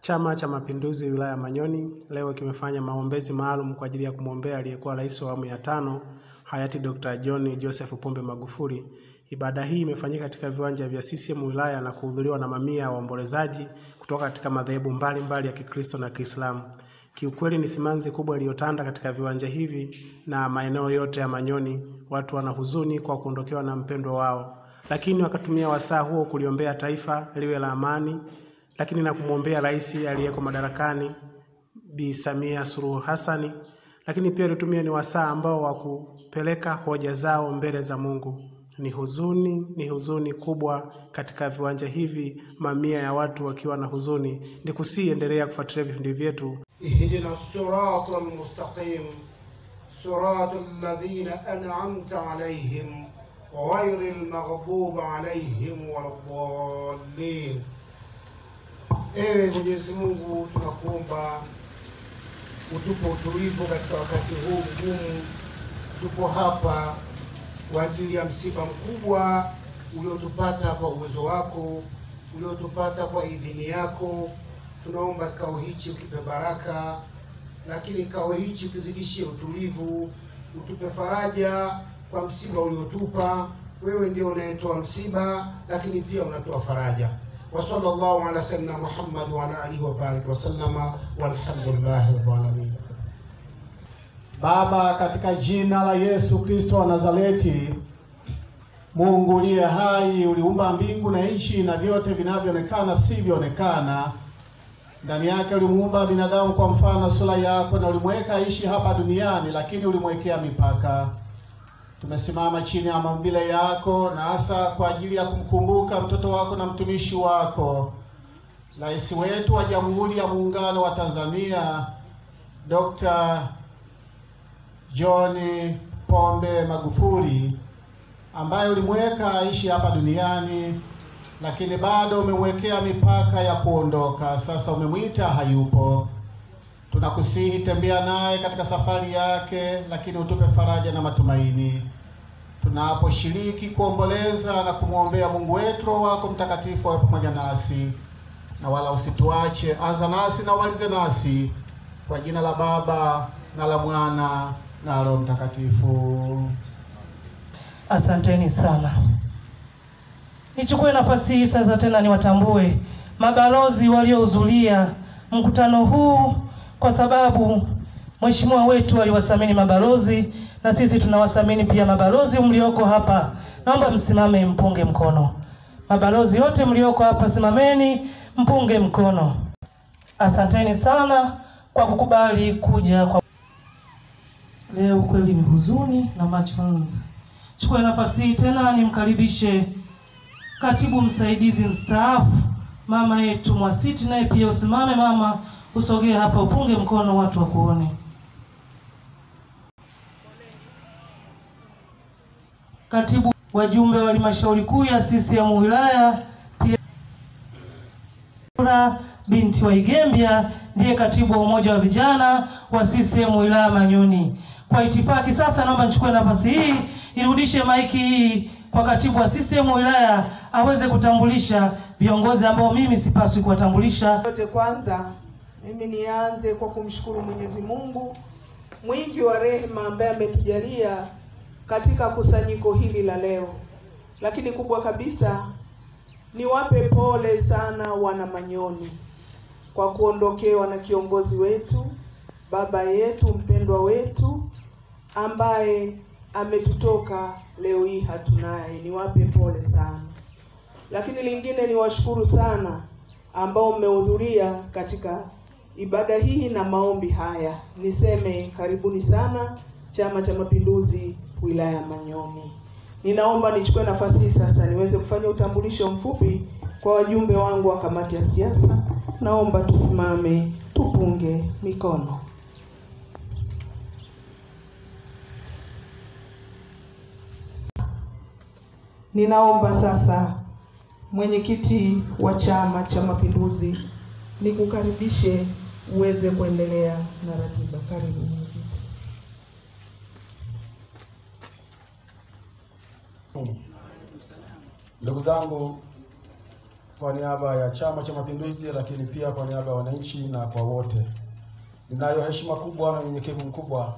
Chama cha Mapinduzi wilaya ya Manyoni leo kimefanya maombezi maalum kwa ajili ya kumwombea aliyekuwa rais wa awamu ya tano hayati Dr. John Joseph Pombe Magufuli. Ibada hii imefanyika katika viwanja vya CCM wilaya na kuhudhuriwa na mamia ya waombolezaji kutoka katika madhehebu mbalimbali ya Kikristo na Kiislamu. Kiukweli ni simanzi kubwa iliyotanda katika viwanja hivi na maeneo yote ya Manyoni. Watu wana huzuni kwa kuondokewa na mpendwa wao, lakini wakatumia wasaa huo kuliombea taifa liwe la amani, lakini na kumwombea rais aliyeko madarakani Bi Samia Suluhu Hassani, lakini pia alitumia ni wasaa ambao wa kupeleka hoja zao mbele za Mungu. Ni huzuni, ni huzuni kubwa katika viwanja hivi, mamia ya watu wakiwa na huzuni. Ni kusiendelea kufuatilia vipindi vyetu اهدنا الصراط المستقيم صراط الذين أنعمت عليهم غير المغضوب عليهم ولا الضالين Ewe Mwenyezi Mungu, tunakuomba utupe utulivu katika wakati huu mgumu. Tupo hapa kwa ajili ya msiba mkubwa uliotupata kwa uwezo wako, uliotupata kwa idhini yako. Tunaomba kikao hichi ukipe baraka, lakini kikao hichi ukizidishie utulivu, utupe faraja kwa msiba uliotupa. Wewe ndio unayetoa msiba, lakini pia unatoa faraja. wa sallallahu ala sayyidina Muhammad wa ala alihi wa baraka wa sallama walhamdulillahi rabbil alamin. Baba, katika jina la Yesu Kristo wa Nazareti, Mungu uliye hai, uliumba mbingu na nchi na vyote vinavyoonekana visivyoonekana. Ndani yake ulimuumba binadamu kwa mfano na sura yako, na ulimweka aishi hapa duniani, lakini ulimwekea mipaka. Tumesimama chini ya maumbile yako, na hasa kwa ajili ya kumkumbuka mtoto wako na mtumishi wako, rais wetu wa Jamhuri ya Muungano wa Tanzania, Dr. John Pombe Magufuli ambaye ulimweka aishi hapa duniani, lakini bado umemwekea mipaka ya kuondoka. Sasa umemwita hayupo. Tunakusihi, tembea naye katika safari yake, lakini utupe faraja na matumaini tunaposhiriki kuomboleza na kumwombea Mungu wetu. Roho wako Mtakatifu awe pamoja nasi na wala usituache. Anza nasi na umalize nasi, kwa jina la Baba na la Mwana na Roho Mtakatifu. Asanteni sana. Nichukue nafasi hii sasa tena niwatambue mabalozi waliohudhuria mkutano huu, kwa sababu mheshimiwa wetu aliwasamini mabalozi na sisi tunawasamini pia mabalozi mlioko hapa. Naomba msimame mpunge mkono. Mabalozi wote mlioko hapa, simameni mpunge mkono. Asanteni sana kwa kukubali kuja kwa leo. Kweli ni huzuni na machozi. Chukue nafasi hii tena nimkaribishe katibu msaidizi mstaafu mama yetu Mwasiti, naye pia usimame mama, usogee hapa upunge mkono watu wakuone. Katibu wajumbe wa halmashauri kuu ya CCM wilaya pia binti wa Igembya ndiye katibu wa umoja wa vijana wa CCM wilaya Manyoni. Kwa itifaki sasa, naomba nichukue nafasi hii nirudishe maiki hii kwa katibu wa CCM wilaya aweze kutambulisha viongozi ambao mimi sipaswi kuwatambulisha. Yote kwanza, mimi nianze kwa kumshukuru Mwenyezi Mungu mwingi wa rehema ambaye ametujalia katika kusanyiko hili la leo, lakini kubwa kabisa niwape pole sana wana Manyoni kwa kuondokewa na kiongozi wetu, baba yetu, mpendwa wetu ambaye ametutoka leo hii hatunaye. Niwape pole sana, lakini lingine niwashukuru sana ambao mmehudhuria katika ibada hii na maombi haya. Niseme karibuni sana Chama cha Mapinduzi wilaya ya Manyoni. Ninaomba nichukue nafasi hii sasa niweze kufanya utambulisho mfupi kwa wajumbe wangu wa kamati ya siasa. Naomba tusimame tupunge mikono. Ninaomba sasa mwenyekiti wa Chama cha Mapinduzi nikukaribishe uweze kuendelea na ratiba. Karibu mwenyekiti. Ndugu zangu, kwa niaba ya Chama cha Mapinduzi, lakini pia kwa niaba ya wananchi na kwa wote, ninayo heshima kubwa na unyenyekevu mkubwa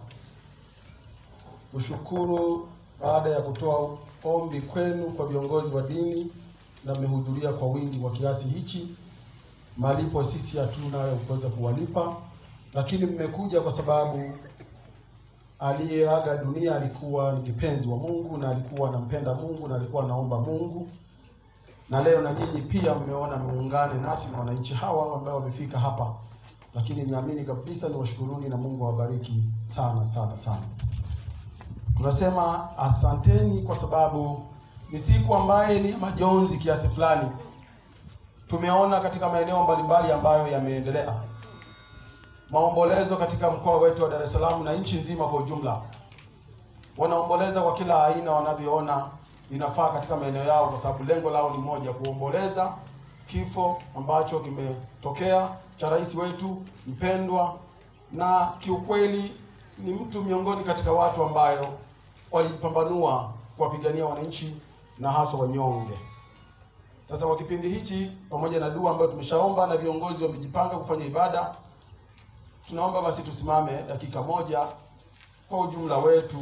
kushukuru baada ya kutoa ombi kwenu kwa viongozi wa dini na mmehudhuria kwa wingi kwa kiasi hichi. Malipo sisi hatuna ya kuweza kuwalipa, lakini mmekuja kwa sababu aliyeaga dunia alikuwa ni kipenzi wa Mungu na alikuwa anampenda Mungu na alikuwa anaomba Mungu, na leo na nyinyi pia mmeona muungane nasi na wananchi hawa ambao wamefika hapa, lakini niamini kabisa ni washukuruni na Mungu awabariki sana sana sana. Tunasema asanteni kwa sababu ni siku ambaye ni majonzi kiasi fulani. Tumeona katika maeneo mbalimbali ambayo yameendelea maombolezo katika mkoa wetu wa Dar es Salaam na nchi nzima kwa ujumla. Wanaomboleza kwa kila aina wanavyoona inafaa katika maeneo yao, kwa sababu lengo lao ni moja, kuomboleza kifo ambacho kimetokea cha rais wetu mpendwa, na kiukweli ni mtu miongoni katika watu ambayo walijipambanua kuwapigania wananchi na haswa wanyonge. Sasa kwa kipindi hichi, pamoja na dua ambayo tumeshaomba na viongozi wamejipanga kufanya ibada, tunaomba basi tusimame dakika moja kwa ujumla wetu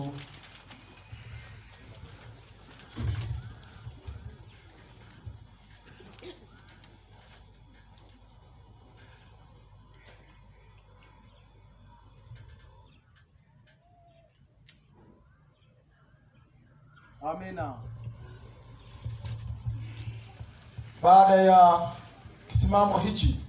Amina. Baada ya kisimamo hichi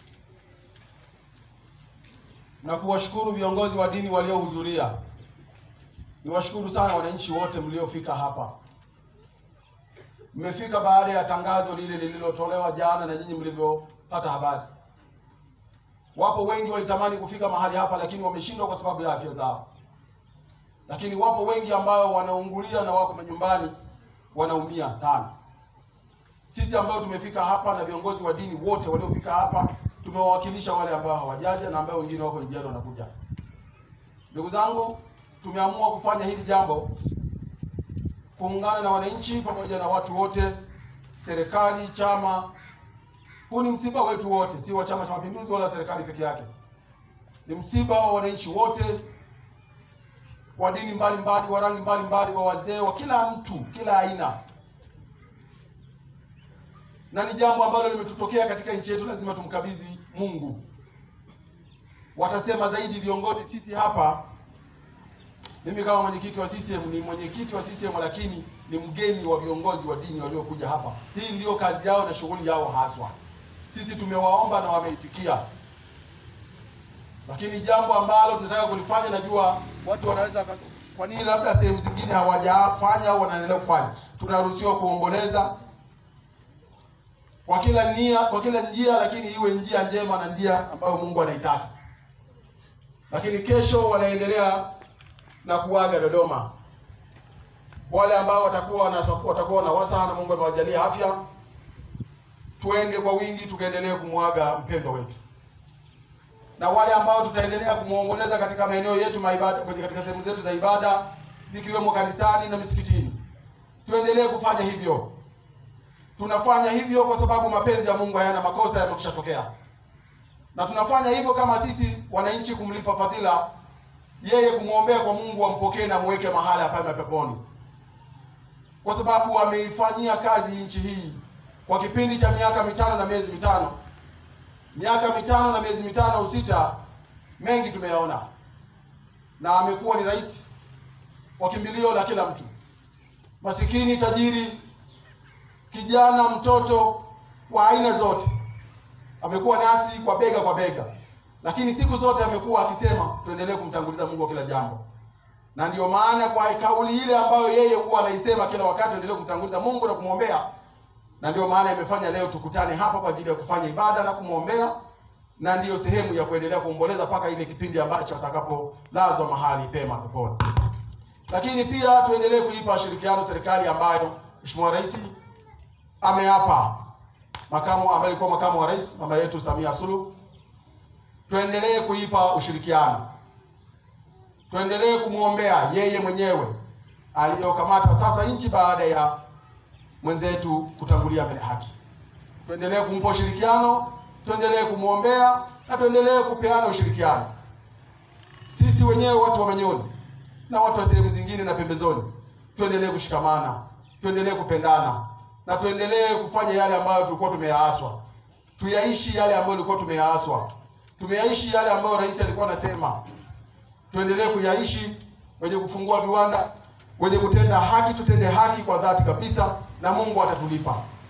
na kuwashukuru viongozi wa dini waliohudhuria, niwashukuru sana wananchi wote mliofika hapa. Mmefika baada ya tangazo lile lililotolewa jana na nyinyi mlivyopata habari. Wapo wengi walitamani kufika mahali hapa, lakini wameshindwa kwa sababu ya afya zao lakini wapo wengi ambao wanaungulia na wako manyumbani wanaumia sana. Sisi ambao tumefika hapa na viongozi wa dini wote waliofika hapa tumewawakilisha wale ambao hawajaja na ambao wengine wako njiani wanakuja. Ndugu zangu, tumeamua kufanya hili jambo kuungana na wananchi pamoja na watu wote, serikali, chama. Huu ni msiba wetu wote, si wa Chama cha Mapinduzi wala serikali peke yake. Ni msiba wa wananchi wote wa dini mbalimbali, wa rangi mbalimbali, wa wazee, wa kila mtu, kila aina, na ni jambo ambalo limetutokea katika nchi yetu, lazima tumkabidhi Mungu. Watasema zaidi viongozi, sisi hapa, mimi kama mwenyekiti wa CCM ni mwenyekiti wa CCM, lakini ni mgeni wa viongozi wa dini waliokuja hapa. Hii ndiyo kazi yao na shughuli yao haswa. Sisi tumewaomba na wameitikia lakini jambo ambalo tunataka kulifanya, najua watu wanaweza waka- kwa nini labda sehemu zingine hawajafanya au wanaendelea kufanya. Tunaruhusiwa kuomboleza kwa kila nia, kwa kila njia, lakini iwe njia njema na njia ambayo Mungu anaitaka. Lakini kesho wanaendelea na kuaga Dodoma. Wale ambao watakuwa na watakuwa na wasaha na Mungu amewajalia afya, tuende kwa wingi tukaendelee kumwaga mpendwa wetu na wale ambao tutaendelea kumwomboleza katika maeneo yetu maibada, kwenye katika sehemu zetu za ibada zikiwemo kanisani na misikitini, tuendelee kufanya hivyo. Tunafanya hivyo kwa sababu mapenzi ya Mungu hayana makosa, yamekushatokea, na tunafanya hivyo kama sisi wananchi kumlipa fadhila yeye, kumwombea kwa Mungu ampokee na muweke mahali apema peponi, kwa sababu ameifanyia kazi nchi hii kwa kipindi cha miaka mitano na miezi mitano miaka mitano na miezi mitano au sita, mengi tumeyaona, na amekuwa ni rais wa kimbilio la kila mtu, masikini, tajiri, kijana, mtoto wa aina zote. Amekuwa nasi kwa bega kwa bega, lakini siku zote amekuwa akisema tuendelee kumtanguliza Mungu kwa kila jambo, na ndiyo maana kwa kauli ile ambayo yeye huwa anaisema kila wakati, tuendelee kumtanguliza Mungu na kumwombea na ndio maana imefanya leo tukutane hapa kwa ajili ya kufanya ibada na kumwombea, na ndiyo sehemu ya kuendelea kuomboleza mpaka ile kipindi ambacho atakapolazwa mahali pema peponi. Lakini pia tuendelee kuipa ushirikiano serikali ambayo Mheshimiwa Rais ameapa, makamu ambaye alikuwa makamu wa rais mama yetu Samia Suluhu, tuendelee kuipa ushirikiano, tuendelee kumwombea yeye mwenyewe aliyokamata sasa nchi baada ya mwenzetu kutangulia mbele haki. tuendelee kumpa ushirikiano, tuendelee kumwombea na tuendelee kupeana ushirikiano. Sisi wenyewe watu wa Manyoni na watu wa sehemu zingine na pembezoni, tuendelee kushikamana, tuendelee kupendana na tuendelee kufanya yale ambayo tulikuwa tumeyaaswa, tuyaishi yale ambayo tulikuwa tumeyaaswa, tumeyaishi yale ambayo rais alikuwa anasema, tuendelee kuyaishi. Wenye kufungua viwanda, wenye kutenda haki, tutende haki kwa dhati kabisa, na Mungu atatulipa.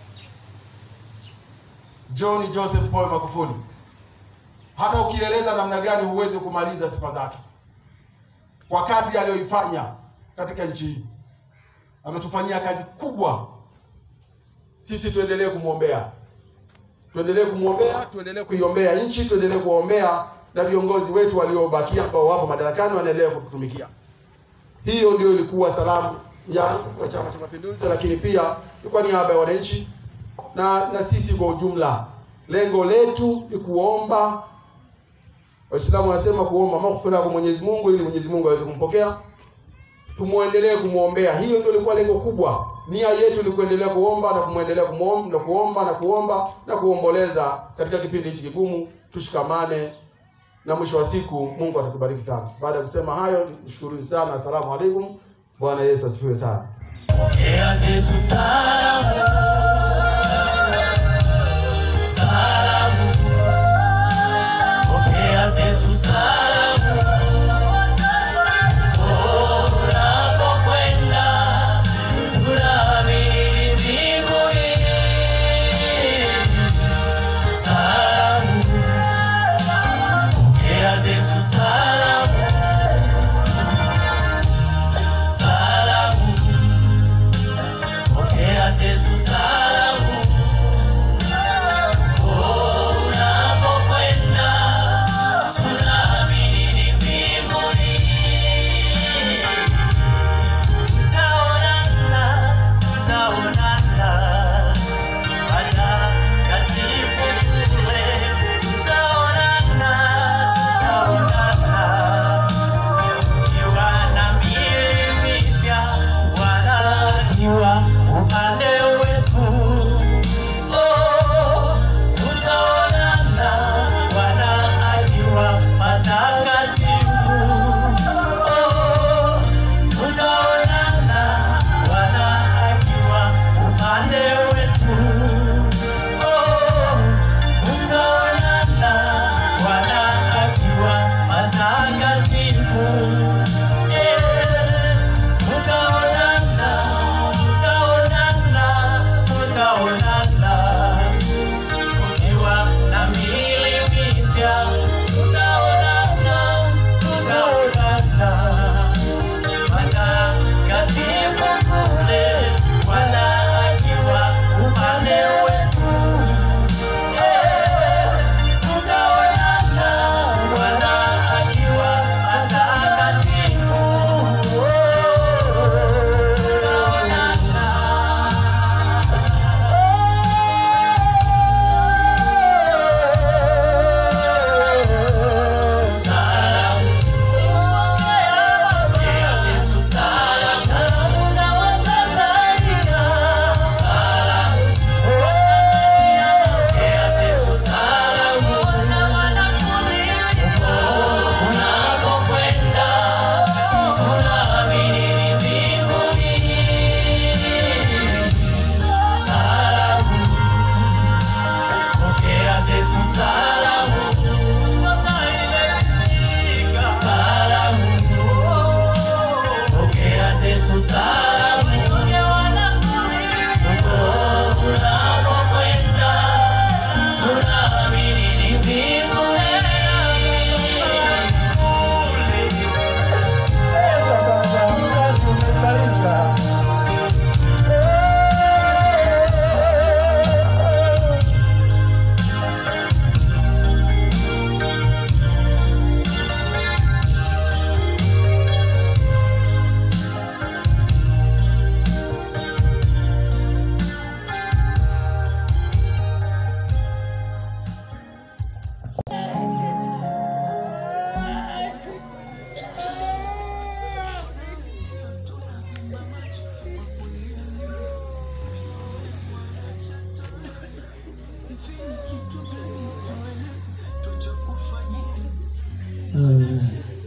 John Joseph Paul Magufuli, hata ukieleza namna gani huwezi kumaliza sifa zake kwa kazi aliyoifanya katika nchi hii. Ametufanyia kazi kubwa. Sisi tuendelee kumwombea, tuendelee kumwombea, tuendelee kuiombea nchi, tuendelee kuwaombea na viongozi wetu waliobakia ambao wapo madarakani wanaendelea kututumikia. Hiyo ndio ilikuwa salamu ya wa Chama cha Mapinduzi, lakini pia ni kwa niaba ya wananchi na na sisi kwa ujumla. Lengo letu ni kuomba, Waislamu wanasema kuomba maghfira kwa Mwenyezi Mungu ili Mwenyezi Mungu aweze kumpokea. Tumuendelee kumwombea, hiyo ndio ilikuwa lengo kubwa. Nia yetu ni kuendelea kuomba na kumwendelea kumwomba na kuomba na kuomba na kuomboleza katika kipindi hichi kigumu. Tushikamane na mwisho wa siku Mungu atatubariki sana. Baada ya kusema hayo, nishukuruni sana. Asalamu alaikum. Bwana Yesu asifiwe sana. Pokea zetu salamu, salamu, pokea zetu salamu. Unapokwenda tunaamini mbinguni. Salamu, pokea zetu salamu, salamu. Pokea zetu salamu.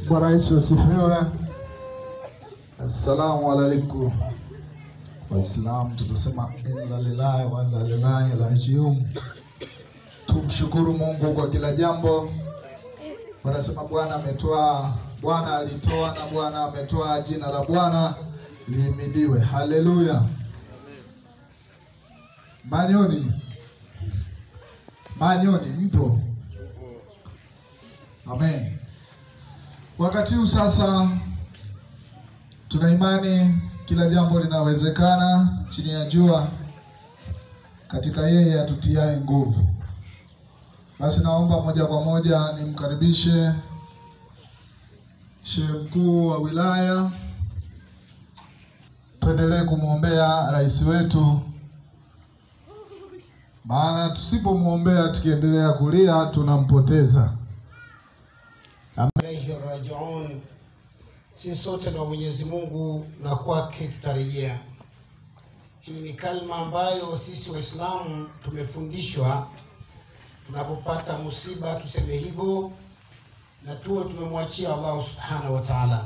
Bwana Yesu asifiwe. Assalamu alaikum. Waislamu tutasema inna lillahi wa inna ilaihi rajiun. Tumshukuru Mungu kwa kila jambo. Wanasema Bwana ametoa, Bwana alitoa na Bwana ametoa, jina la Bwana lihimidiwe. Haleluya. Manyoni, Manyoni mpo? Amen. Wakati huu sasa, tuna imani kila jambo linawezekana chini ya jua katika yeye atutiaye nguvu. Basi naomba moja kwa moja nimkaribishe shehe mkuu wa wilaya, tuendelee kumwombea rais wetu, maana tusipomwombea tukiendelea kulia tunampoteza. ilaihi rajiun. Sisi sote na Mwenyezi Mungu na kwake tutarejea. Hii ni kalma ambayo sisi Waislamu tumefundishwa tunapopata musiba tuseme hivyo, na tuwe tumemwachia Allah subhanahu wa ta'ala.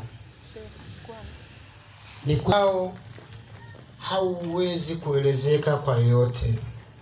Ni kwao hauwezi kuelezeka kwa yoyote.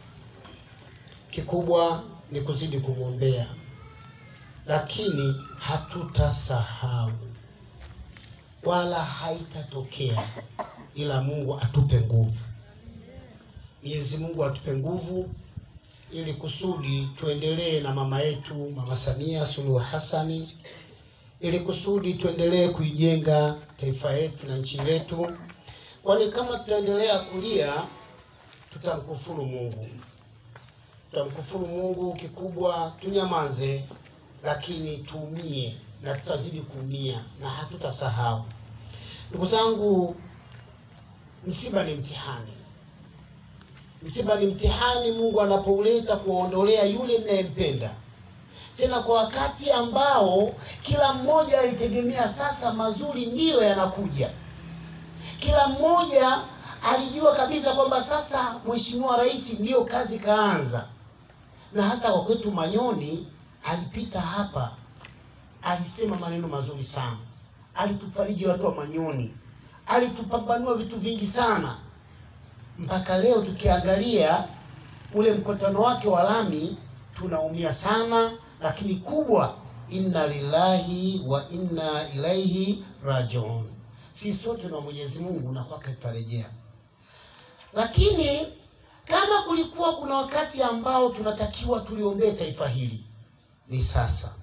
Kikubwa ni kuzidi kumwombea lakini hatutasahau wala haitatokea, ila Mungu atupe nguvu. Mwenyezi Mungu atupe nguvu ili kusudi tuendelee na mama yetu Mama Samia Suluhu Hassani, ili kusudi tuendelee kuijenga taifa yetu na nchi letu, kwani kama tutaendelea kulia tutamkufuru Mungu, tutamkufuru Mungu. Kikubwa tunyamaze lakini tuumie na tutazidi kuumia na hatutasahau. Ndugu zangu, msiba ni mtihani. Msiba ni mtihani Mungu anapouleta kuwaondolea yule mnayempenda, tena kwa wakati ambao kila mmoja alitegemea sasa mazuri ndiyo yanakuja. Kila mmoja alijua kabisa kwamba sasa Mheshimiwa Rais ndiyo kazi kaanza, na hasa kwa kwetu Manyoni alipita hapa, alisema maneno mazuri sana, alitufariji watu wa Manyoni, alitupambanua vitu vingi sana. Mpaka leo tukiangalia ule mkutano wake wa lami tunaumia sana, lakini kubwa, inna lillahi wa inna ilaihi rajiun. Sisi sote na Mwenyezi Mungu na kwake tutarejea, lakini kama kulikuwa kuna wakati ambao tunatakiwa tuliombee taifa hili ni sasa.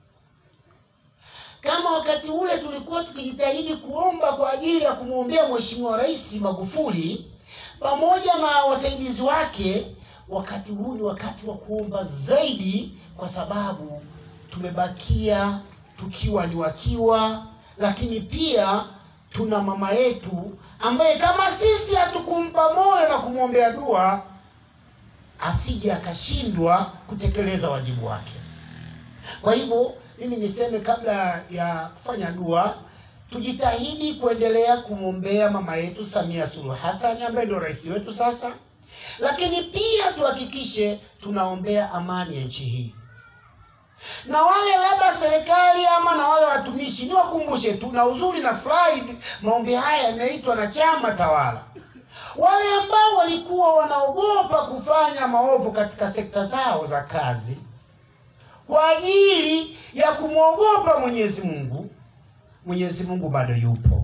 Kama wakati ule tulikuwa tukijitahidi kuomba kwa ajili ya kumwombea Mheshimiwa Rais Magufuli pamoja na wasaidizi wake, wakati huu ni wakati wa kuomba zaidi, kwa sababu tumebakia tukiwa ni wakiwa, lakini pia tuna mama yetu ambaye kama sisi hatukumpa moyo na kumwombea dua, asije akashindwa kutekeleza wajibu wake. Kwa hivyo mimi niseme kabla ya kufanya dua, tujitahidi kuendelea kumwombea mama yetu Samia Suluhu Hassan ambaye ndio rais wetu sasa, lakini pia tuhakikishe tunaombea amani ya nchi hii, na wale labda serikali ama na wale watumishi, niwakumbushe tu, na uzuri na furahi, maombi haya yameitwa na chama tawala. Wale ambao walikuwa wanaogopa kufanya maovu katika sekta zao za kazi kwa ajili ya kumwogopa Mwenyezi Mungu, Mwenyezi Mungu bado yupo.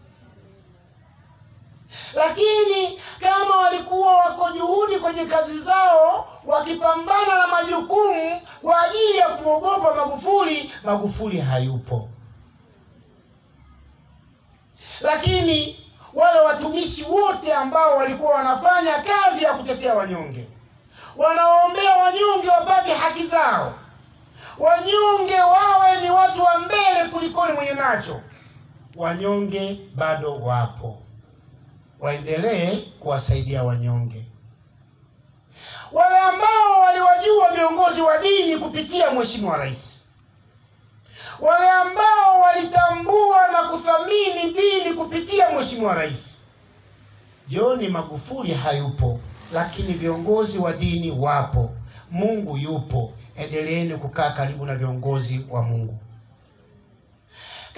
Lakini kama walikuwa wako juhudi kwenye kazi zao wakipambana na majukumu kwa ajili ya kumwogopa Magufuli, Magufuli hayupo. Lakini wale watumishi wote ambao walikuwa wanafanya kazi ya kutetea wanyonge, wanawaombea wanyonge wapate haki zao wanyonge wawe ni watu wa mbele kulikoni mwenye nacho. Wanyonge bado wapo, waendelee kuwasaidia wanyonge. Wale ambao waliwajua viongozi wa dini kupitia Mheshimiwa Rais, wale ambao walitambua na kuthamini dini kupitia Mheshimiwa Rais, John Magufuli hayupo, lakini viongozi wa dini wapo. Mungu yupo. Endeleeni kukaa karibu na viongozi wa Mungu.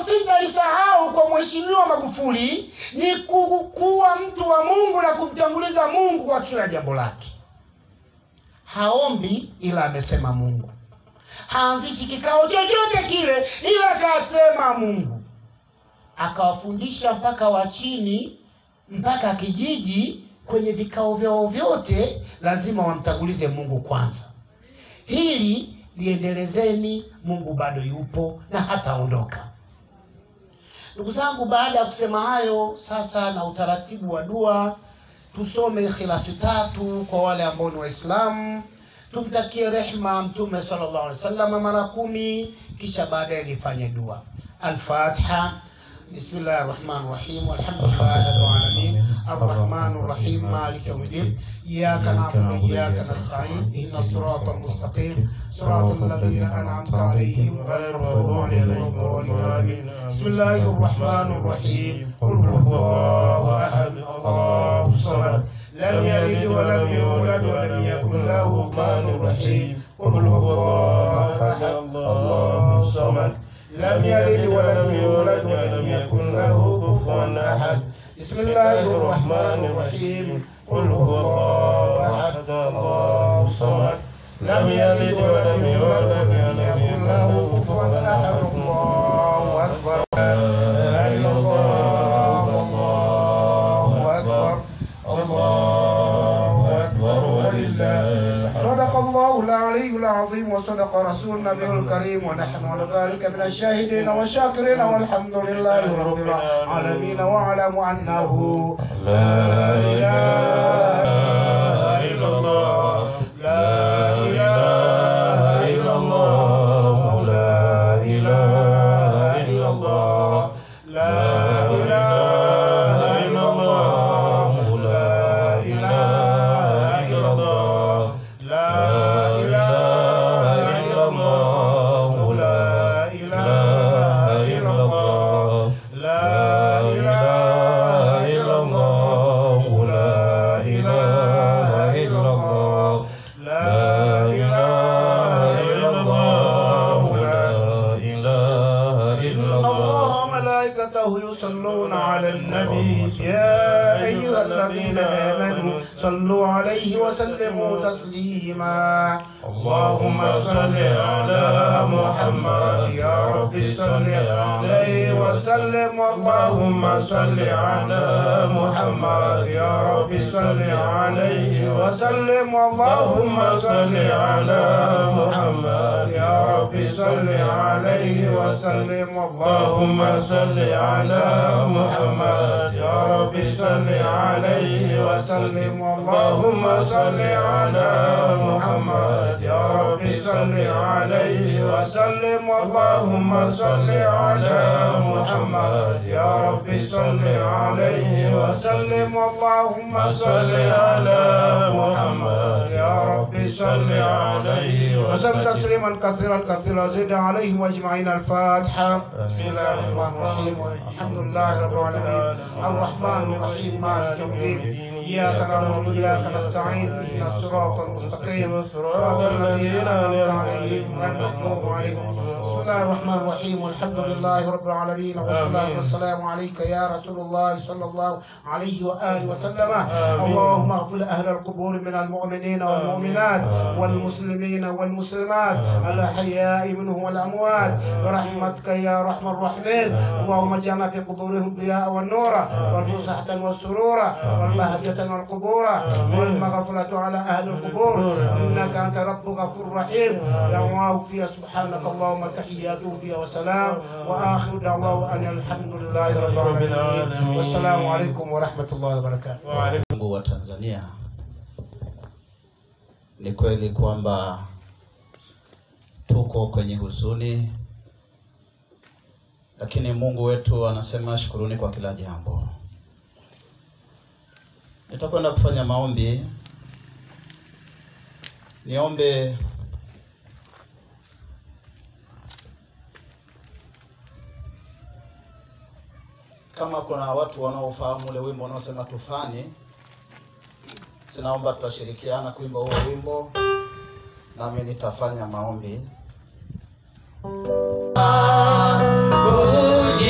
singalisahau kwa mheshimiwa magufuli ni ku- kuwa mtu wa mungu na kumtanguliza mungu kwa kila jambo lake haombi ila amesema mungu haanzishi kikao chochote kile ila akasema mungu akawafundisha mpaka wa chini mpaka kijiji kwenye vikao vyao vyote lazima wamtangulize mungu kwanza hili liendelezeni mungu bado yupo na hataondoka ndugu zangu baada ya kusema hayo sasa na utaratibu wa dua tusome ikhilasi tatu kwa wale ambao ni waislamu tumtakie rehma mtume sallallahu alaihi wasallam mara kumi kisha baadaye nifanye dua alfatiha بسم الله الرحمن الرحيم والحمد لله رب العالمين الرحمن الرحيم مالك يوم الدين إياك نعبد وإياك نستعين اهدنا الصراط المستقيم صراط الذين أنعمت عليهم غير المغضوب عليهم ولا الضالين آمين بسم الله الرحمن الرحيم قل هو الله أحد الله الصمد لم يلد ولم يولد ولم يكن له كفوا رحيم قل هو الله أحد الله الصمد لم يلد ولم يولد ولم يكن له كفوا احد بسم الله الرحمن الرحيم قل هو الله احد الله الصمد لم يلد ولم يولد ولم يكن له كفوا احد الله اكبر لا اله الا الله الله اكبر الله اكبر ولله صدق الله العلي العظيم وصدق رسول النبي الكريم ونحن على ذلك من الشاهدين والشاكرين والحمد لله رب العالمين واعلم انه لا اله الا الله لا اله الا الله لا اله الا الله لا اله الا الله لا اله الا الله لا اله الا الله لا اله الا الله لا اله الا الله لا اله الا الله لا اله الا الله لا اله الا الله ملائكته يصلون على النبي يا ايها الذين امنوا صلوا عليه وسلموا تسليما اللهم صل على محمد يا رب صل عليه وسلم اللهم صل على محمد يا رب صل عليه وسلم اللهم صل على محمد يا رب صل عليه وسلم اللهم صل على محمد يا رب صل عليه وسلم اللهم صل على محمد يا رب صل عليه وسلم اللهم صل على محمد يا رب صل عليه وسلم اللهم صل على محمد يا رب صل عليه وسلم تسليما كثيرا كثيرا زد عليهم اجمعين الفاتحه بسم الله الرحمن الرحيم الحمد لله رب العالمين الرحمن الرحيم مالك يوم الدين اياك نعبد واياك نستعين اهدنا الصراط المستقيم صراط الذين انعمت عليهم غير المغضوب عليهم بسم الله الرحمن الرحيم والحمد لله رب العالمين والصلاه والسلام عليك يا رسول الله صلى الله عليه واله وسلم اللهم اغفر اهل القبور من المؤمنين والمؤمنات والمسلمين والمسلمات الاحياء منهم والاموات برحمتك يا ارحم الراحمين اللهم اجعلنا في قبورهم ضياء والنور والفسحة والسرور والبهجة والقبور والمغفرة على أهل القبور إنك أنت رب غفور رحيم دعواه فيها سبحانك اللهم تحياته فيها وسلام وآخر دعواه أن الحمد لله رب العالمين والسلام عليكم ورحمة الله وبركاته Mungu wa Tanzania, ni kweli kwamba tuko kwenye huzuni, lakini Mungu wetu anasema shukuruni kwa kila jambo. Nitakwenda kufanya maombi. Niombe kama kuna watu wanaofahamu ule wimbo unaosema tufani, sinaomba tutashirikiana kuimba huo wimbo, nami nitafanya maombi. Uji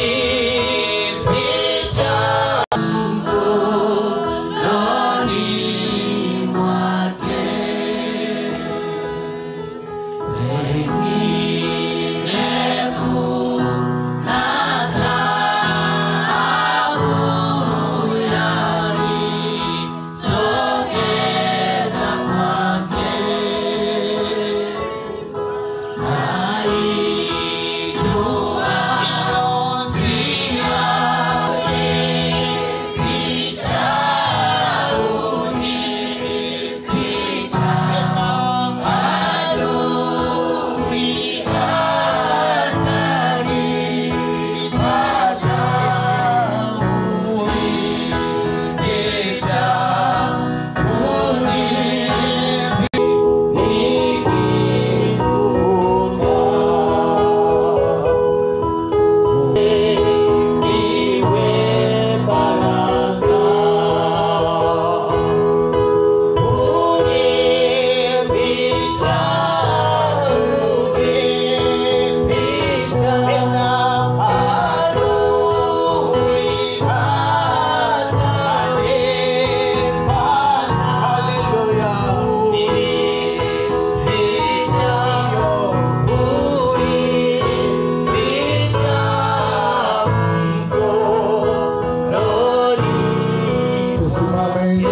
Tusimame.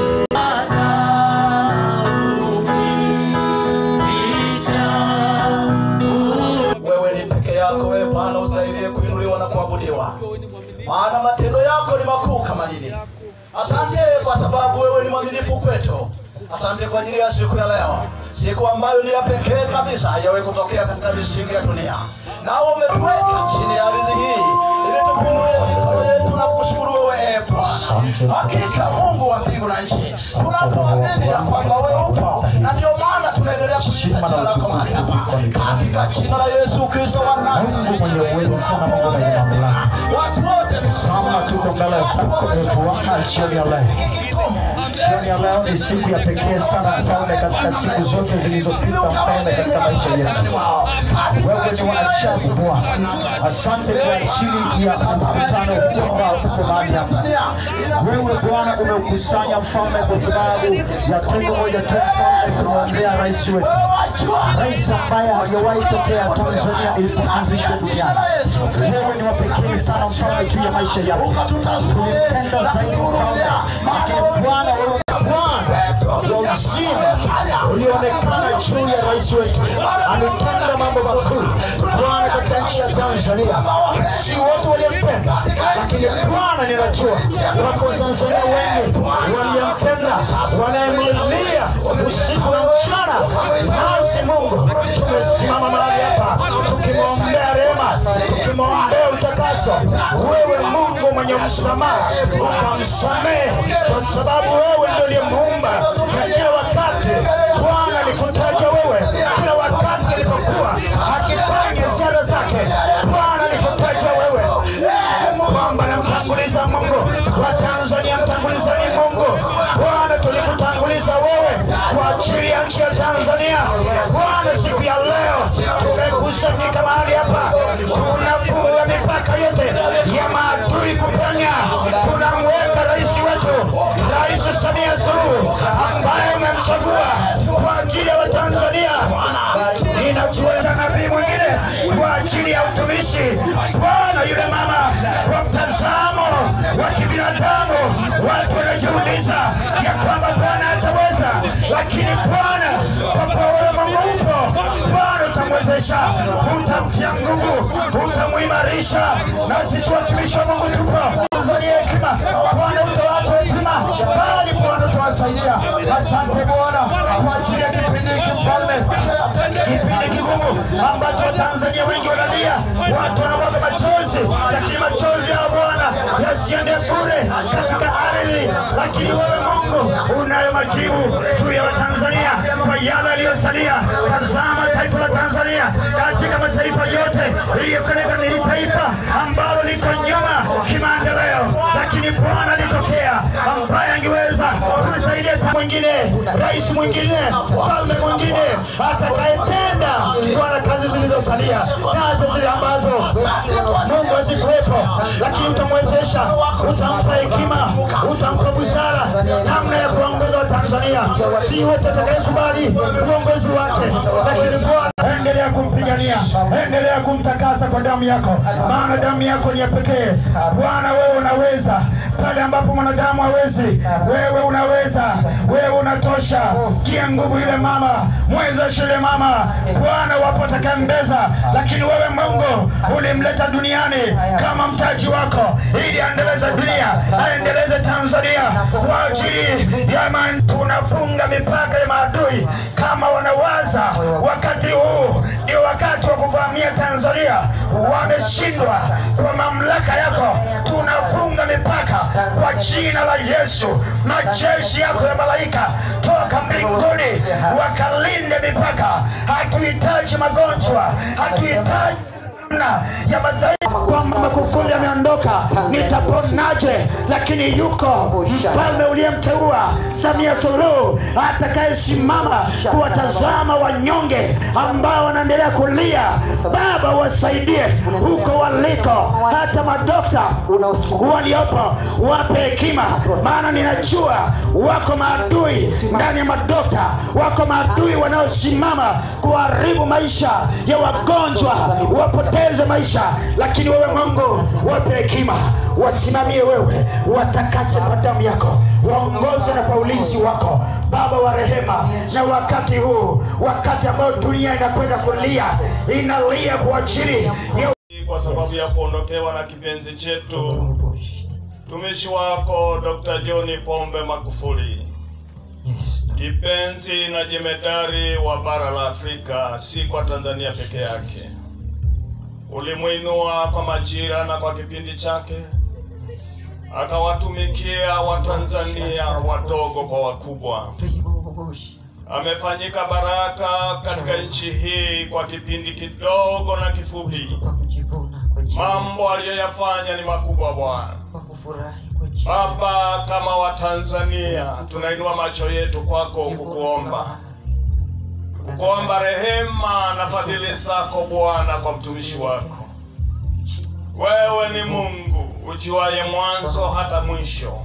Wewe ni peke yako, wewe Bwana ustahilie kuinuliwa na kuabudiwa, maana matendo yako ni makuu kama nini. Asante kwa sababu wewe ni mwaminifu kwetu. Asante kwa ajili ya siku ya leo, siku ambayo ni ya pekee kabisa, haijawahi kutokea katika misingi ya dunia. Nao umetuweka chini ya ardhi hii ili tupungue mikono yetu na kushukuru wewe ee Bwana. Hakika Mungu wa mbingu na nchi, tunapoamini ya kwamba wewe upo, na ndio maana tunaendelea kuliita jina lako mahali hapa, katika jina la Yesu Kristo wa Mungu mwenye uwezo sana, Mungu mwenye mamlaka. Watu wote ni Sama tuko mbele zako e Bwana jioni ya leo. Jioni ya leo ni siku ya pekee sana mfalme, katika siku zote zilizopita mfalme, katika maisha yetu. Wewe ni wa ajabu Bwana. Asante kwa ajili ya mkutano huu ambao tuko mahali hapa. Wewe Bwana umeukusanya mfalme kwa sababu ya tendo moja tu mfalme, kumwombea rais wetu, rais ambaye hajawahi tokea Tanzania ilipoanzishwa duniani. Wewe ni wa pekee sana mfalme juu ya maisha yake. Tulimpenda zaidi mfalme, lakini Bwana wewe Bwana wa uzima ulionekana juu ya rais wetu, ametenda mambo mazuri Bwana katika nchi ya Tanzania. Si wote walimpenda, lakini Bwana ninajua wako Tanzania wengi waliyempenda, wanayemlilia usiku na mchana. Nasi Mungu tumesimama mahali hapa tukimwombea rehema, tukimwombea utakaso. Wewe Mungu mwenye msamaha, ukamsamehe kwa sababu wewe ndio uliyemuumba na kila wakati Bwana nikutaja wewe, kila wakati alipokuwa akifanya ziara zake Bwana nikutaja wewe kwamba namtanguliza Mungu wa Tanzania, mtangulizani Mungu Bwana, tulikutanguliza wewe kwa ajili ya nchi ya Tanzania Bwana. Siku ya leo tumekusanyika mahali hapa, tunafunga mipaka yote ya maadui kupenya. Tunamweka rais wetu, Rais Samia Suluhu ambaye umemchagua kwa ajili ya Watanzania. Ninajua na nabii mwingine kwa ajili ya utumishi. Bwana, yule mama kwa mtazamo wa kibinadamu, watu wanajiuliza ya kwamba Bwana ataweza, lakini Bwana kwa kuwa wewe Mungu upo, Bwana utamwezesha, utamtia nguvu, utamuimarisha, na sisi watumishi wa Mungu tupo Tanzania hekima, Bwana utawapa hekima, bali Bwana utawasaidia. Asante Bwana kwa ajili ya kipindi hiki mfalme, kipindi kigumu ambacho Tanzania wengi wanalia, watu wanamwaga machozi, lakini machozi ya Bwana yasiende bure katika ardhi, lakini wewe Mungu unayo majibu juu ya Watanzania kwa yale yaliyosalia. Tazama taifa la Tanzania katika mataifa yote iliyokoleka, ni taifa ambalo liko nyuma kimaendeleo, lakini Bwana alitokea ambaye angeweza kusaidia mwingine, rais mwingine, mfalme mwingine atakayetenda Bwana kazi zilizosalia na hata zile ambazo Mungu hazikuwepo, lakini utamwezesha, utampa hekima, utampa busara namna ya kuongoza Watanzania. Si wote atakayekubali uongozi wake, lakini Bwana endelea kumpiga Tanzania, endelea kumtakasa kwa damu yako, maana damu yako ni ya pekee. Bwana, wewe unaweza pale ambapo mwanadamu hawezi, wewe unaweza, wewe unatosha. Kia nguvu ile mama, mwezeshe yule mama. Bwana, wapo atakayembeza, lakini wewe Mungu ulimleta duniani kama mtaji wako ili aendeleze dunia, aendeleze Tanzania kwa ajili ya man. Tunafunga mipaka ya maadui kama wanawaza wakati huu ndio wakati wa kuvamia Tanzania, wameshindwa kwa mamlaka yako. Tunafunga mipaka kwa jina la Yesu. Majeshi yako ya malaika toka mbinguni wakalinde mipaka. Hatuhitaji magonjwa, hatuhitaji namna ya madhaifu kwamba Magufuli ameondoka, nitaponaje? Lakini yuko mfalme uliyemteua Samia Suluhu atakayesimama kuwatazama wanyonge ambao wanaendelea kulia. Baba, wasaidie huko waliko, hata madokta waliopo wape hekima, maana ninajua wako maadui ndani ya madokta, wako maadui wanaosimama kuharibu maisha ya wagonjwa wapoteze maisha, lakini wewe Mungu wape hekima, wasimamie wewe, watakase kwa damu yako, waongoze na kwa ulinzi wako, Baba wa rehema. Na wakati huu, wakati ambao dunia inakwenda kulia, inalia kwa ajili ya kwa sababu ya kuondokewa na kipenzi chetu mtumishi wako Dr. John Pombe Magufuli, kipenzi na jemedari wa bara la Afrika, si kwa Tanzania peke yake. Ulimwinua kwa majira na kwa kipindi chake, akawatumikia Watanzania wadogo kwa wakubwa. Amefanyika baraka katika nchi hii kwa kipindi kidogo na kifupi. Mambo aliyoyafanya ni makubwa Bwana. Baba, kama Watanzania tunainua macho yetu kwako kukuomba, kukuomba rehema na fadhili zako Bwana kwa mtumishi wako. Wewe ni Mungu ujuaye mwanzo hata mwisho.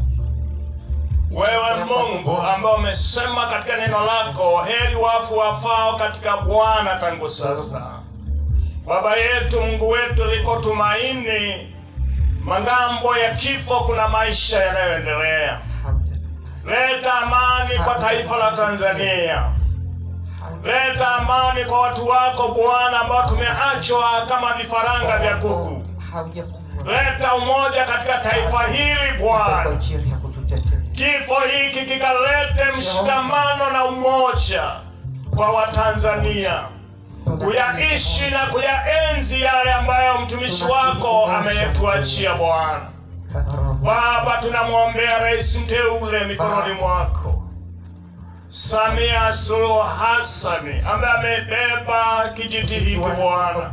Wewe Mungu ambaye umesema katika neno lako, heri wafu wafao katika Bwana tangu sasa. Baba yetu, Mungu wetu, liko tumaini mangambo ya kifo, kuna maisha yanayoendelea. Leta amani kwa taifa la Tanzania, leta amani kwa watu wako Bwana, ambao tumeachwa kama vifaranga vya kuku. Leta umoja katika taifa hili Bwana, kifo hiki kikalete mshikamano na umoja kwa Watanzania kuyaishi na kuyaenzi yale ambayo mtumishi wako ameyetuachia Bwana. Baba, tunamwombea rais mteule mikononi mwako, Samia Suluhu Hassani ambaye amebeba kijiti hiki Bwana.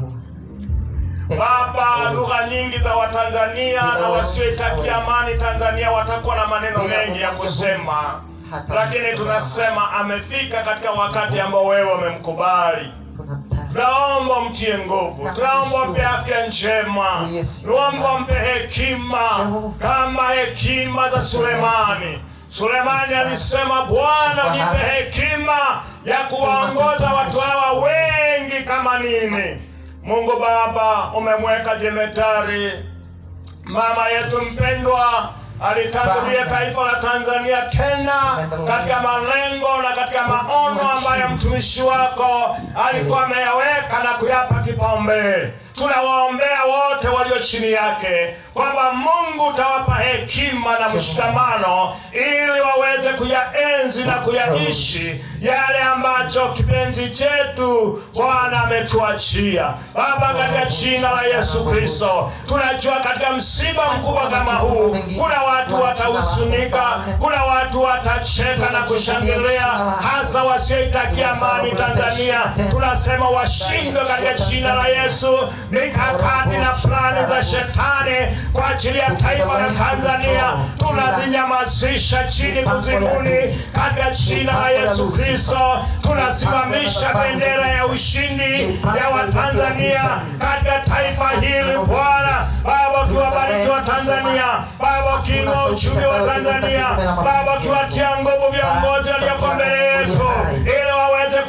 Baba, lugha nyingi za Watanzania na wasioitakia amani Tanzania watakuwa na maneno mengi ya kusema, lakini tunasema amefika katika wakati ambao wewe umemkubali. Tunaomba mtie nguvu, tunaomba mpe afya njema, tunaomba mpe hekima kama hekima za Sulemani. Sulemani alisema, Bwana unipe hekima ya kuwaongoza watu hawa wengi kama nini. Mungu Baba, umemweka jemedari mama yetu mpendwa alitangulia taifa la Tanzania tena katika malengo na katika maono ambayo mtumishi wako alikuwa ameyaweka na kuyapa kipaumbele. Tunawaombea wote walio chini yake kwamba Mungu utawapa hekima na mshikamano ili waweze kuyaenzi na kuyaishi yale ambacho kipenzi chetu Bwana ametuachia. Baba, katika jina la Yesu Kristo, tunajua katika msiba mkubwa kama huu kuna watu watahuzunika, kuna watu watacheka na kushangilia, hasa wasioitakia amani Tanzania. Tunasema washindwe katika jina la Yesu mikakati na plani za shetani kwa ajili ya taifa la Tanzania tunazinyamazisha chini kuzimuni katika jina la Yesu Kristo. Tunasimamisha bendera ya ushindi ya Watanzania katika taifa hili Bwana. Baba, ukiwabariki wa Tanzania, Baba, ukiinua uchumi wa Tanzania, Baba, ukiwatia nguvu viongozi walioko mbele yetu ili waweze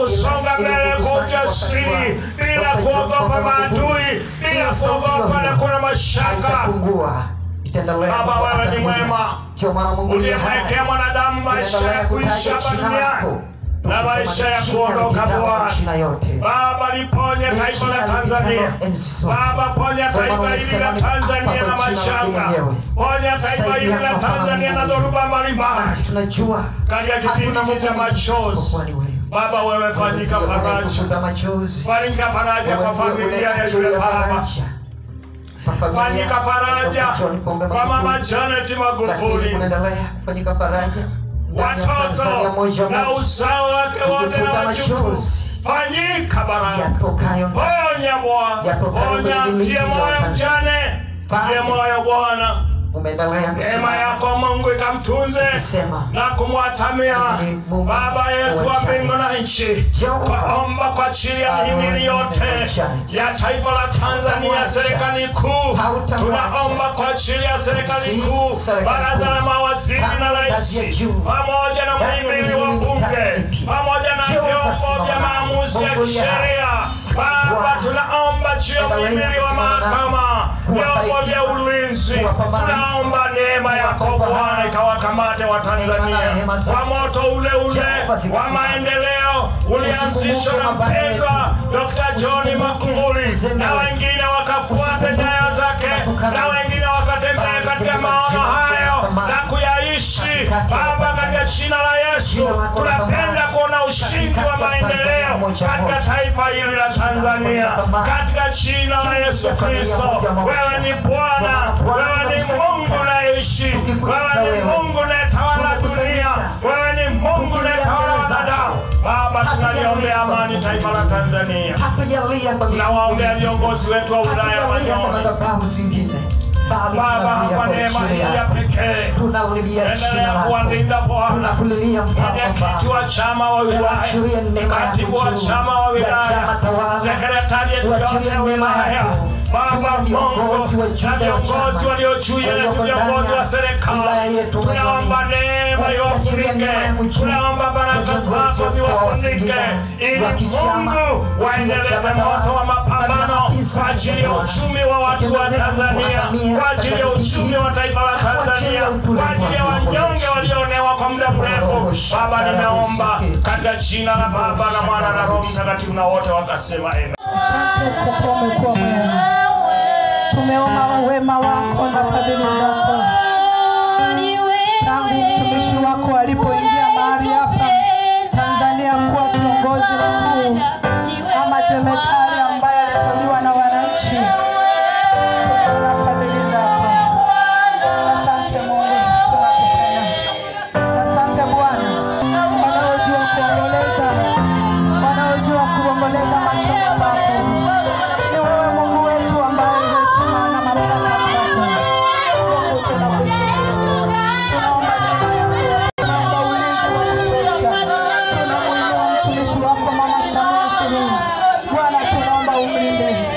kusonga mbele kwa ujasiri bila kuogopa maadui, bila kuogopa na kuna mashaka. Baba, wewe ni mwema, uliyemwekea mwanadamu maisha ya kuishi hapa duniani na maisha ya kuondoka Bwana. Baba, liponye taifa la Tanzania. Baba, ponya taifa hili la Tanzania na mashanga. Ponya taifa hili la Tanzania na dhoruba mbalimbali katika kipindi hiki cha machozi. Baba, wewe fanyika faraja, fanyika faraja kwa familia ya yule baba fanyika faraja kwa mama Janet Magufuli, watoto na uzao wake wote na wajukuu, fanyika baraka, ponya Bwana, ponya, mtie moyo mjane, mtie moyo Bwana neema yako Mungu ikamtunze na kumwatamia Baba yetu wa mbingu na nchi. Twaomba kwa ajili ya mihimili yote ya taifa la Tanzania, serikali kuu. Tunaomba kwa ajili ya serikali kuu, baraza la mawaziri na rais, pamoja na mhimili wa bunge, pamoja na vyombo vya maamuzi ya kisheria. Baba, tunaomba juu ya mhimili wa mahakama, vyombo vya ulinzi tunaomba neema yako Bwana ikawakamate wa Tanzania kwa moto ule ule wa maendeleo ulianzishwa na mpendwa Dr. John Magufuli, na wengine wakafuata nyayo zake, na wengine wakatembea katika maono hayo na kuyaishi. Baba, katika jina la Yesu tunapenda kuona ushindi wa maendeleo katika taifa hili la Tanzania, katika jina la Yesu Kristo. Wewe ni Bwana, wewe ni Mungu unayeishi, wewe ni Mungu unayetawala dunia, wewe ni Mungu unayetawala wanadamu. Baba, tunaliombea amani taifa la Tanzania, tunawaombea viongozi wetu wa wilaya wanyonge Baba, kwa neema hii ya pekee endelea kuwalinda Bwana, mwenyekiti wa chama wa wilaya, katibu wa chama wa wilaya, sekretarieti yote ya wilaya Baba Mungu na viongozi walio juu yetu, viongozi wa serikali, tunaomba neema iwafunike, tunaomba baraka zako ziwafunike, ili Mungu waendeleze moto wa mapambano kwa ajili ya uchumi wa watu wa Tanzania, kwa ajili ya uchumi wa taifa la Tanzania, kwa ajili ya wanyonge walioonewa kwa muda mrefu. Baba, nimeomba katika jina la Baba na Mwana na Roho Mtakatifu, na wote wakasema amen. Asante kwa kuwa umekuwa mwema. Tumeona wema wako na fadhili zako tangu mtumishi wako alipoingia mahali hapa Tanzania kuwa kiongozi mkuu ama jemedari ambaye aliteuliwa na wananchi. Tumeona fadhili zako. Asante Mungu, tunakupenda. Asante Bwana, wanaojua kuomboleza, wanaojua kuomboleza machoni pako. Ni wewe Mungu wetu ambaye heshima na mamlaka kwako. Mungu tunakushukuru. Tunaomba neema yako. Tunaomba ulinzi wa kutosha. Tunamuinua mtumishi wako Mama Samia Suluhu. Bwana tunaomba umlinde.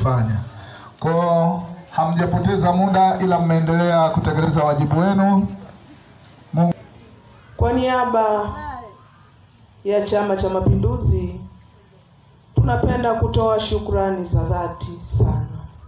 kukifanya. Kwa hiyo hamjapoteza muda, ila mmeendelea kutekeleza wajibu wenu. Mungu Kwa niaba ya Chama cha Mapinduzi tunapenda kutoa shukrani za dhati sana.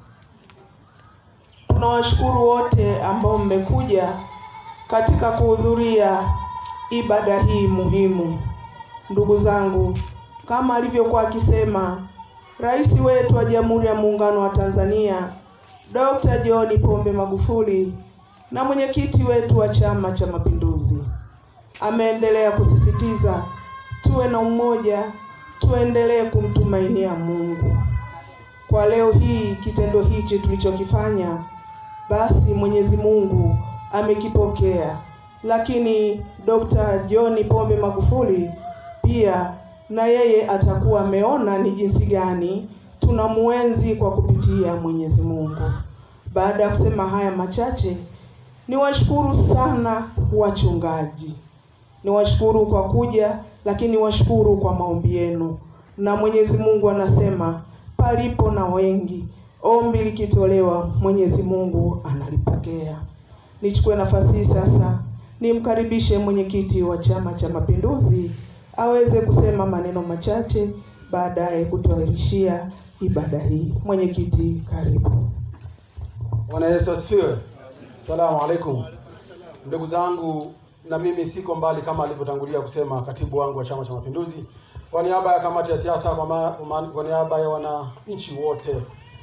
Tunawashukuru wote ambao mmekuja katika kuhudhuria ibada hii muhimu. Ndugu zangu, kama alivyokuwa akisema Rais wetu wa Jamhuri ya Muungano wa Tanzania Dr. John Pombe Magufuli na mwenyekiti wetu wa Chama cha Mapinduzi ameendelea kusisitiza tuwe na umoja, tuendelee kumtumainia Mungu. Kwa leo hii kitendo hichi tulichokifanya, basi Mwenyezi Mungu amekipokea, lakini Dr. John Pombe Magufuli pia na yeye atakuwa ameona ni jinsi gani tunamuenzi kwa kupitia Mwenyezi Mungu. Baada ya kusema haya machache, niwashukuru sana wachungaji, niwashukuru kwa kuja, lakini niwashukuru kwa maombi yenu, na Mwenyezi Mungu anasema palipo na wengi, ombi likitolewa, Mwenyezi Mungu analipokea. Nichukue nafasi hii sasa nimkaribishe mwenyekiti wa Chama cha Mapinduzi aweze kusema maneno machache, baadaye kutuahirishia ibada hii. Mwenyekiti, karibu. Bwana Yesu asifiwe. Salamu alaikum. Ndugu zangu, na mimi siko mbali kama alivyotangulia kusema katibu wangu wa Chama cha Mapinduzi, kwa niaba ya kamati ya siasa, kwa, ma, kwa, kwa niaba ya wananchi wote,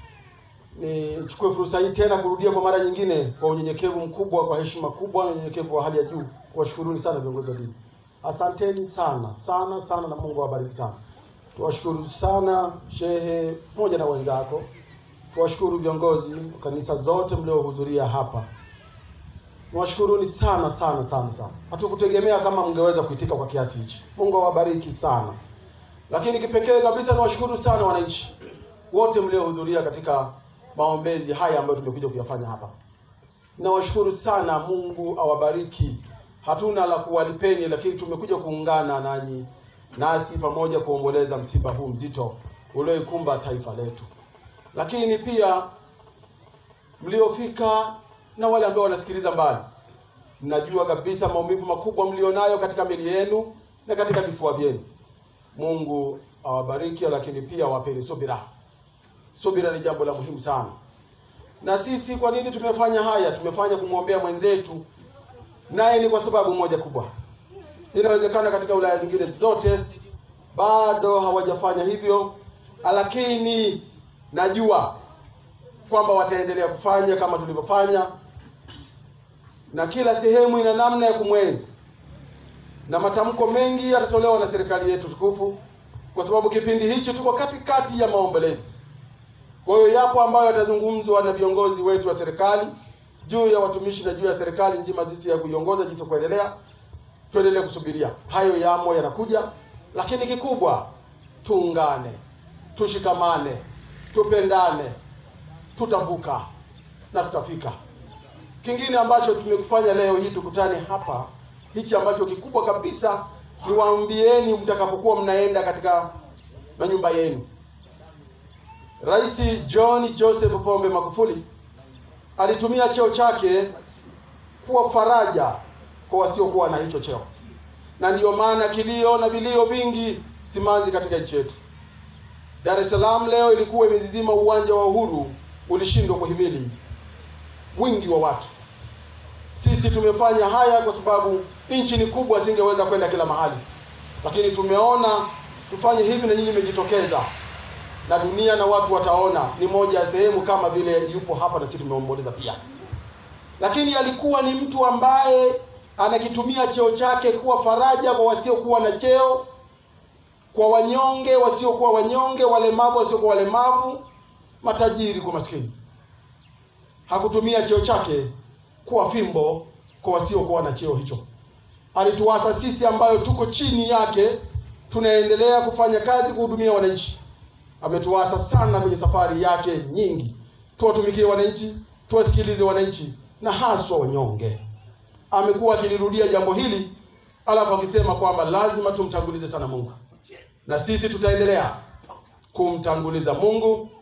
nichukue fursa hii tena kurudia kwa mara nyingine kwa unyenyekevu mkubwa, kwa heshima kubwa na unyenyekevu wa hali ya juu, kuwashukuruni sana viongozi wa dini. Asanteni sana sana sana, na Mungu awabariki sana. Tuwashukuru sana shehe pamoja na wenzako tuwashukuru viongozi wa kanisa zote mliohudhuria hapa. Niwashukuruni sana sana sana sana. Hatukutegemea kama mngeweza kuitika kwa kiasi hichi. Mungu awabariki sana. Lakini kipekee kabisa niwashukuru sana wananchi wote mliohudhuria katika maombezi haya ambayo tumekuja kuyafanya hapa. Nawashukuru sana, Mungu awabariki. Hatuna la kuwalipeni, lakini tumekuja kuungana nanyi nasi pamoja kuomboleza msiba huu mzito ulioikumba taifa letu lakini pia mliofika na wale ambao wanasikiliza mbali, mnajua kabisa maumivu makubwa mlionayo katika miili yenu na katika vifua vyenu. Mungu awabariki, lakini pia awapeni subira. Subira ni jambo la muhimu sana. Na sisi kwa nini tumefanya haya? Tumefanya kumwombea mwenzetu, naye ni kwa sababu moja kubwa. Inawezekana katika wilaya zingine zote bado hawajafanya hivyo, lakini najua kwamba wataendelea kufanya kama tulivyofanya, na kila sehemu ina namna ya kumwenzi, na matamko mengi yatatolewa na serikali yetu tukufu, kwa sababu kipindi hichi tuko katikati ya maombolezi. Kwa hiyo yapo ambayo yatazungumzwa na viongozi wetu wa serikali juu ya watumishi na juu ya serikali nzima, jinsi ya kuiongoza, jinsi ya kuendelea. Tuendelee kusubiria, hayo yamo yanakuja, lakini kikubwa tuungane, tushikamane, tupendane, tutavuka na tutafika. Kingine ambacho tumekufanya leo hii tukutane hapa, hichi ambacho kikubwa kabisa, niwaambieni mtakapokuwa mnaenda katika manyumba yenu, Rais John Joseph Pombe Magufuli alitumia cheo chake kuwa faraja kwa wasiokuwa na hicho cheo, na ndiyo maana kilio na vilio vingi simanzi katika nchi yetu. Dar es Salaam leo ilikuwa imezizima, uwanja wa Uhuru ulishindwa kuhimili wingi wa watu. Sisi tumefanya haya kwa sababu nchi ni kubwa, singeweza kwenda kila mahali, lakini tumeona tufanye hivi, na nyinyi mmejitokeza, na dunia na watu wataona ni moja ya sehemu kama vile yupo hapa, na sisi tumeomboleza pia. Lakini alikuwa ni mtu ambaye anakitumia cheo chake kuwa faraja kwa wasiokuwa na cheo kwa wanyonge wasiokuwa wanyonge, walemavu wasiokuwa walemavu, matajiri kwa maskini. Hakutumia cheo chake kuwa fimbo kwa wasiokuwa na cheo hicho. Alituasa sisi ambayo tuko chini yake, tunaendelea kufanya kazi kuhudumia wananchi. Ametuasa sana kwenye safari yake nyingi, tuwatumikie wananchi, tuwasikilize wananchi na haswa wanyonge. Amekuwa akilirudia jambo hili, alafu akisema kwamba lazima tumtangulize sana Mungu na sisi tutaendelea kumtanguliza Mungu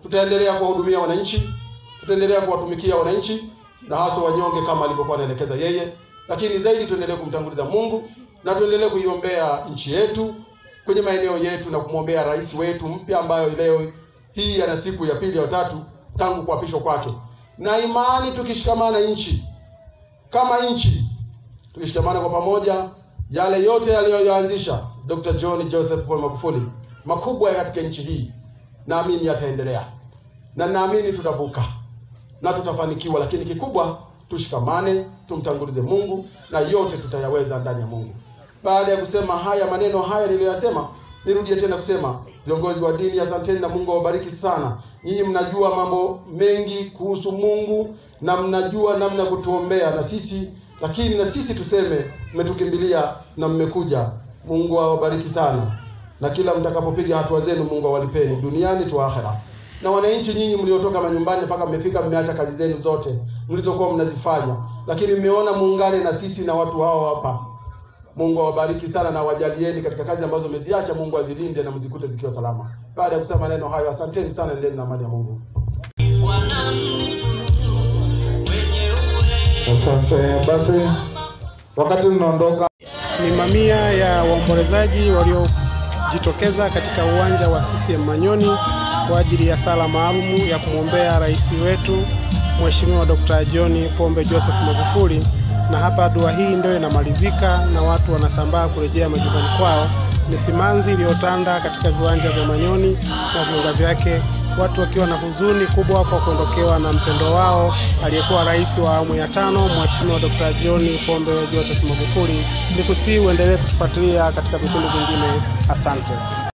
tutaendelea kuwahudumia wananchi, tutaendelea kuwatumikia wananchi na hasa wanyonge kama alivyokuwa anaelekeza yeye, lakini zaidi tuendelee kumtanguliza Mungu na tuendelee kuiombea nchi yetu kwenye maeneo yetu na kumwombea rais wetu mpya ambayo leo hii ana siku ya pili ya tatu tangu kuapishwa kwake, na imani tukishikamana nchi kama nchi tukishikamana kwa pamoja, yale yote aliyoyaanzisha Dr. John Joseph Pombe Magufuli makubwa ya katika nchi hii, naamini yataendelea na naamini tutavuka na tutafanikiwa, lakini kikubwa tushikamane, tumtangulize Mungu na yote tutayaweza ndani ya Mungu. Baada ya kusema haya maneno haya niliyoyasema, nirudie tena kusema, viongozi wa dini, asanteni na Mungu awabariki sana. Nyinyi mnajua mambo mengi kuhusu Mungu na mnajua namna ya kutuombea na sisi, lakini na sisi tuseme mmetukimbilia na mmekuja. Mungu awabariki sana, na kila mtakapopiga hatua zenu, Mungu awalipeni duniani tu akhera. Na wananchi nyinyi mliotoka manyumbani mpaka mmefika, mmeacha kazi zenu zote mlizokuwa mnazifanya, lakini mmeona muungane na sisi na watu hao hapa. Mungu awabariki sana na wajalieni katika kazi ambazo mmeziacha. Mungu azilinde na mzikute zikiwa salama. Baada ya kusema maneno hayo, asanteni sana, endeni na amani ya Mungu. Asante. Basi wakati tunaondoka, Ni mamia ya waombolezaji waliojitokeza katika uwanja wa CCM Manyoni kwa ajili ya sala maalumu ya kumwombea rais wetu Mheshimiwa Dr. John Pombe Joseph Magufuli, na hapa dua hii ndio inamalizika na watu wanasambaa kurejea majumbani kwao. Ni simanzi iliyotanda katika viwanja vya Manyoni na viunga vyake, watu wakiwa na huzuni kubwa kwa kuondokewa na mpendo wao aliyekuwa rais wa awamu ya tano Mheshimiwa Dr. John Pombe Joseph Magufuli. Nikusii uendelee kutufuatilia katika vipindi vingine. Asante.